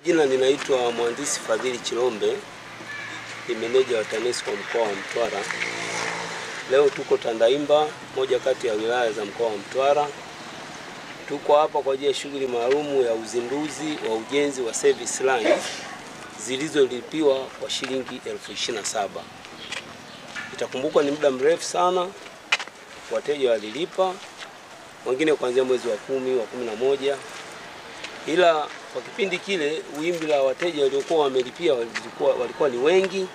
Jina ninaitwa Mhandisi Fadhili Chilombe, ni meneja wa TANESCO mkoa wa Mtwara. Leo tuko Tandaimba, moja kati ya wilaya za mkoa wa Mtwara. Tuko hapa kwa ajili ya shughuli maalumu ya uzinduzi wa ujenzi wa service line zilizolipiwa kwa shilingi elfu ishirini na saba. Itakumbukwa ni muda mrefu sana wateja walilipa, wengine kuanzia mwezi wa kumi, wa kumi na moja, ila kwa kipindi kile wimbi la wateja waliokuwa wamelipia walikuwa, walikuwa ni wengi.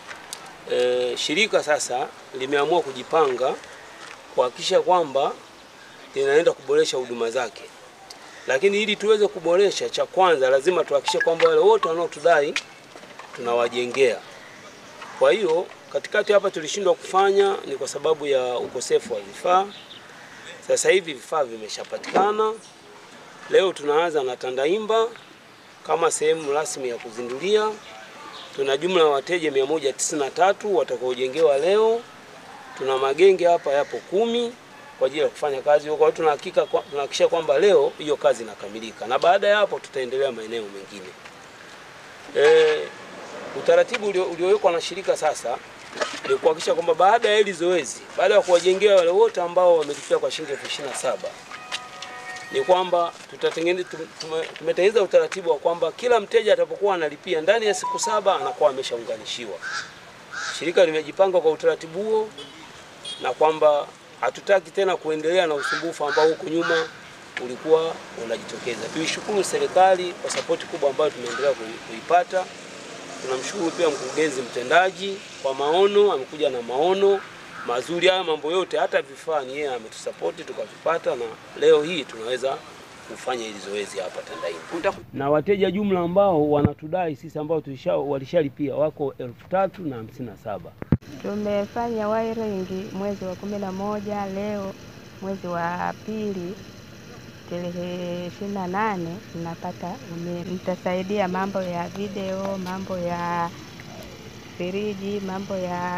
E, shirika sasa limeamua kujipanga kuhakikisha kwamba linaenda kuboresha huduma zake, lakini ili tuweze kuboresha, cha kwanza lazima tuhakikishe kwamba wale wote wanaotudai tunawajengea. Kwa hiyo katikati hapa tulishindwa kufanya ni kwa sababu ya ukosefu wa vifaa. Sasa hivi vifaa vimeshapatikana. Leo tunaanza na Tandaimba kama sehemu rasmi ya kuzindulia. Tuna jumla ya wateja 193 watakaojengewa leo. Tuna magenge hapa yapo kumi kwa ajili ya kufanya kazi huko. Kwa hiyo tunahakika tunahakikisha kwamba leo hiyo kazi inakamilika, na baada ya hapo tutaendelea maeneo mengine. E, utaratibu uliowekwa na shirika sasa ni kuhakikisha kwamba baada ya hili zoezi, baada ya kuwajengea wale wote ambao wamelipia kwa shilingi elfu ishirini na saba ni kwamba tutatengeneza tumetengeneza utaratibu wa kwamba kila mteja atakapokuwa analipia ndani ya siku saba anakuwa ameshaunganishiwa. Shirika limejipanga kwa utaratibu huo, na kwamba hatutaki tena kuendelea na usumbufu ambao huko nyuma ulikuwa unajitokeza. Tuishukuru serikali kwa sapoti kubwa ambayo tumeendelea kuipata. Tunamshukuru pia mkurugenzi mtendaji kwa maono, amekuja na maono mazuri. Haya mambo yote, hata vifaa ni yeye ametusapoti tukavipata, na leo hii tunaweza kufanya hili zoezi hapa Tandaimba. Na wateja jumla ambao wanatudai sisi ambao tulisha walishalipia wako elfu tatu na hamsini na saba. Tumefanya wiring mwezi wa kumi na moja, leo mwezi wa pili tarehe ishirini na nane tunapata umeme. Mtasaidia mambo ya video, mambo ya firiji, mambo ya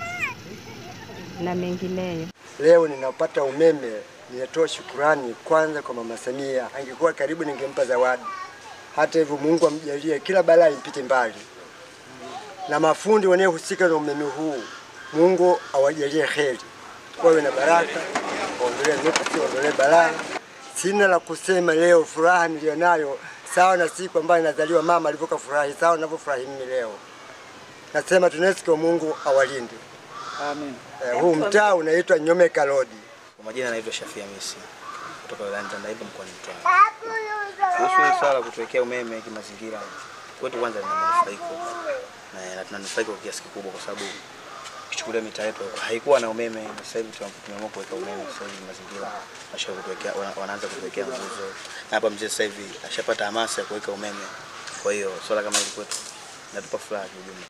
na mengineyo. Leo ninapata umeme, ninatoa shukurani kwanza kwa Mama Samia. Angekuwa karibu, ningempa zawadi. Hata hivyo, Mungu amjalie kila balaa impite mbali, na mafundi wanaohusika na umeme huu, Mungu awajalie heri, wawe na baraka, waondolee nuksi, waondolee balaa. Sina la kusema leo, furaha nilionayo sawa na siku ambayo inazaliwa mama alivyoka furahi, sawa ninavyofurahi mimi leo. Nasema TANESCO, Mungu awalinde. Amen. Eh, huu mtaa unaitwa Nyomeka Road. Kwa majina anaitwa Shafia Misi kutoka wilayani Tandaimba mkoani Mtwara. Kuhusu hili swala la kutuwekea umeme kimazingira, kwetu kwanza lina manufaiko na na tunanufaika kwa kiasi kikubwa, kwa sababu ukichukulia mitaa yetu haikuwa na umeme, na sasa hivi tumeamua kuweka umeme. Sasa hivi mazingira washa kutuwekea, wana- wanaanza kutuwekea nguzo, na hapa mzee sasa hivi ashapata hamasa ya kuweka umeme. Kwa hiyo swala kama hili kwetu natupa furaha kiujumla.